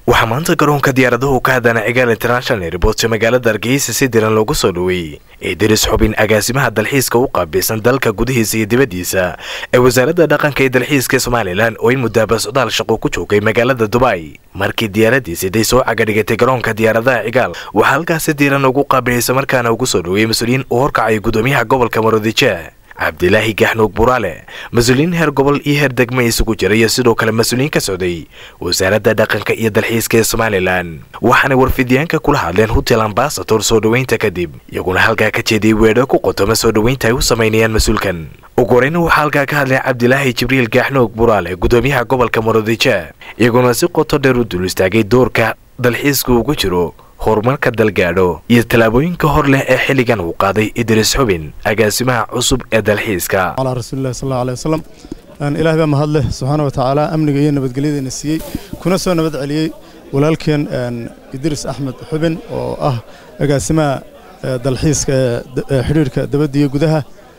waxaa maanta garoonka diyaaradahu ka hadana cigaal international airport ee magaalada hargeysa si diran loogu soo dhoweeyey idris xubin agaasimaha dalxiiska u qaabilsan dalka gudihiisa iyo dibaddiisa ee wasaaradda dhaqanka ee dalxiiska somalilan oo in muddaaba socdaal shaqo ku joogay magaalada dubai markii diyaaradiisi day soo cagadhigatay garoonka diyaaradaha cigaal waxaa halkaasi diiran ugu qaabilaysa markaana ugu soo dhoweeyey mas-uuliyiin uu horkacay gudoomiyaha gobolka maroodijeeh cabdilaahi gaxnuug buraale mas-uuliyiin heer gobol iyo heer degma isugu jira iyo sidoo kale mas-uuliyiin ka socday wasaaradda dhaqanka iyo dalxiiska ee somalilan waxaanay warfidyaanka kula hadleen hotel ambasator soo dhoweynta kadib iyaguna halkaa ka jeediyey weedho ku qotoma soo dhoweynta ay u samaynayaan mas-uulkan ugu horeyna waxaa halkaa ka hadlay cabdilaahi jibriil gaxnuug buraale gudoomiyaha gobolka maroodijeeh iyaguna si qoto dheer u dul istaagay doorka dalxiiska ugu jiro horumarka dalgaadho iyo tallaabooyinka hor leh ee xilligan uu qaaday idris xubin agaasimaha cusub ee dalxiiska calaa rasuulillahi sal allahu aleyh wasalam ilaah baa mahad leh subxaana wa tacaala amniga iyo nabadgelyadayna siiyey kuna soo nabad celiyey walaalkeen idris axmed xubin oo ah agaasimaha dalxiiska ee xidhiirhka dabadda iyo gudaha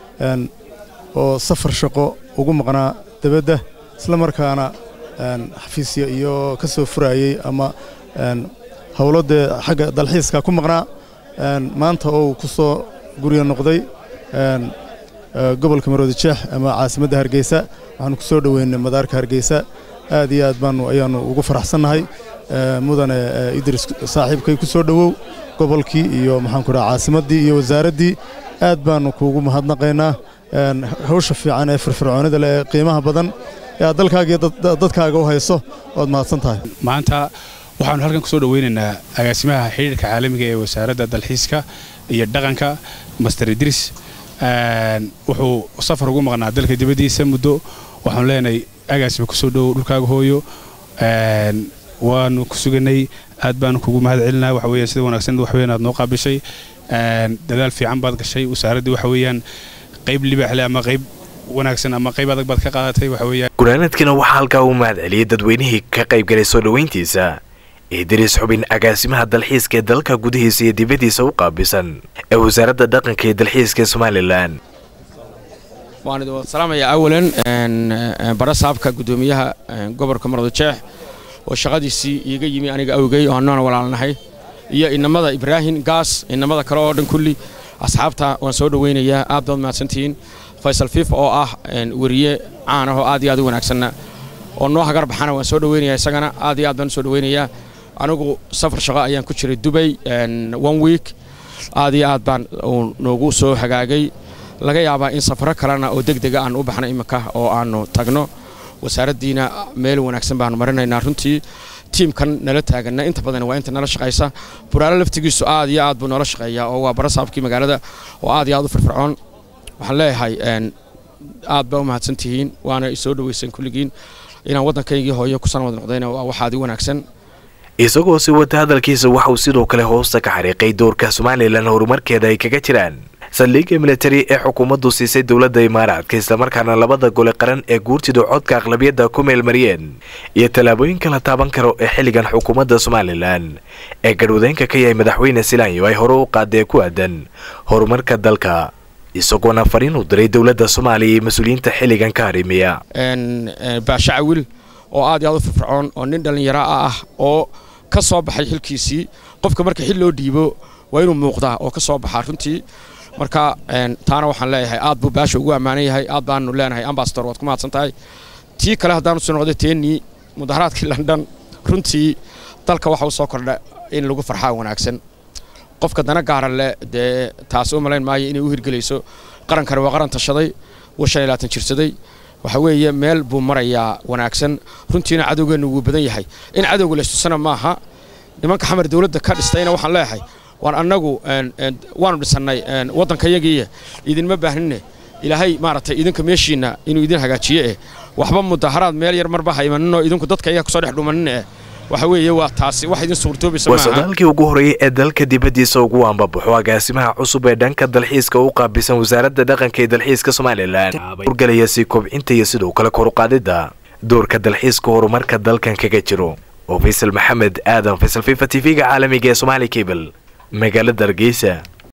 oo safar shaqo ugu maqnaa dabadda isla markaana xafiisya iyo ka soo furayey ama howlo dee xagga dalxiiska ku maqnaa maanta oo uu ku soo guryo noqday gobolka maroodijeex ama caasimadda hargeysa waxaanu ku soo dhoweynay madaarka hargeysa aad iyo aad baanu ayaannu ugu faraxsannahay mudane idris saaxiibkay ku soo dhowow gobolkii iyo maxaanku dhaha caasimaddii iyo wasaaraddii aad baannu kuugu mahadnaqaynaa hawsha fiican ee firfircoonida leh ee qiimaha badan ee aad dalkaaga iyo dadkaaga u hayso oad mahadsan tahay maanta waxaanu halkan ku soo dhoweynaynaa agaasimaha xidhiirka caalamiga ee wasaaradda dalxiiska iyo dhaqanka master idris wuxuu safar ugu maqnaa dalka dibaddiisa muddo waxaanu leenahay agaasima kusoo dhowow dhulkaaga hooyo waanu ku suganay aad baanu kugu mahad celinaa waxa weeyaan sida wanaagsan wax weeyaan aad noo qaabishay dadaal fiican baad gashay wasaaraddii waxa weeyaan qayb libaaxle ama qayb wanaagsan ama qayb adag baad ka qaadatay waxa weeyaan gunaanadkiina waxaa halkaa uu mahad celiyey dadweynihii ka qayb galay soo dhoweyntiisa idris xubin agaasimaha dalxiiska ee dalka gudihiisa iyo dibaddiisa u qaabisan ee wasaaradda dhaqanka iyo dalxiiska ee somalilan waan idin salaamayaa awalan bara saabka guddoomiyaha gobolka maroodijeex oo shaqadiisii iiga yimi aniga awgey oo annoona walaalnahay iyo inamada ibraahim gaas inamada kale oo dhan kulli asxaabta waan soo dhoweynayaa aad baad mahadsantihiin faysal fiifa oo ah weriye caan ah oo aad iyo aad u wanaagsanna oo noo hagar baxana waan soo dhoweynayaa isagana aad iyo aad baan u soo dhoweynayaa anigu safar shaqo ayaan ku jiray dubay one week aad iyo aad baan noogu soo hagaagay laga yaabaa in safaro kalena oo deg dega aan u baxno iminka oo aannu tagno wasaaraddiina meel wanaagsan baanu marinaynaa runtii tiimkan nala taaganna inta badan waa inta nala shaqaysa buraale laftigiisu aad iyo aad buu noola shaqeeyaa oo waa bara saabkii magaalada oo aad iyo aad u firfircoon waxaan leeyahay aad baa u mahadsantihiin waana isoo dhoweyseen kulligiin inaan waddankaygii hooyo ku sanwad noqdayna waa wax aad i wanaagsan isagoo si wata hadalkiisa waxauu sidoo kale hoosta ka xariiqay doorka somalilan horumarkeeda ay kaga jiraan saldhigga militari ee xukuumaddu siisay dowladda imaaraadka islamarkaana labada gole qaran ee guurtida codka aqlabiyadda ku meelmariyeen iyo tallaabooyinka la taaban karo ee xilligan xukuumadda somalilan ee garhwadeynka ka yahay madaxweyne silaanyo ay hore u qaadee ku aadan horumarka dalka isagoona fariin u diray dowladda soomaaliya iyo mas-uuliyiinta xilligan ka harimiya baashacawil oo aad iyo aad u firfircoon oo nin dhallinyaro ah oo ka soo baxay xilkiisii qofka marka xil loo dhiibo waa inuu muuqdaa oo ka soo baxaa runtii marka taana waxaan leeyahay aad buu baasha ugu ammaanan yahay aad baanu leenahay ambasador waad ku mahadsan tahay tii kale haddaanu soo noqday teennii mudaharaadkii london runtii dalka waxa u soo kordha in lagu farxaa wanaagsan qofka dana gaara leh dee taas u malayn maayo inay u hirgelayso qarankani waa qaran tashaday wuu shan iyo labaatan jirsaday waxa weeye meel buu marayaa wanaagsan runtiina cadowgeennu wuu badan yahay in cadowga laystusana maaha nimanka xamar dowladda ka dhistayna waxaan leeyahay waan annagu waanu dhisannay waddankayagiiya idinma baahnine ilaahay maaragtay idinka meeshiinna inuu idin hagaajiye eh waxba mudaharaad meel yar marba haymaninoo idinku dadka iyaga kusoo dhex dhumanine eh waxa weeye waa taasi wax idin suurtoobaysa waa socdaalkii ugu horreeyey ee dalka dibaddiisa ugu ambabaxo agaasimaha cusub ee dhanka dalxiiska u qaabisan wasaaradda dhaqanka ee dalxiiska somalilan urgalaya sii kobcinta iyo sidoo kale koruqaadidda doorka dalxiiska horumarka dalkan kaga jiro oo faysal maxamed aadan faysal fifa t v-ga caalamiga ee somaali cable magaalada hargeysa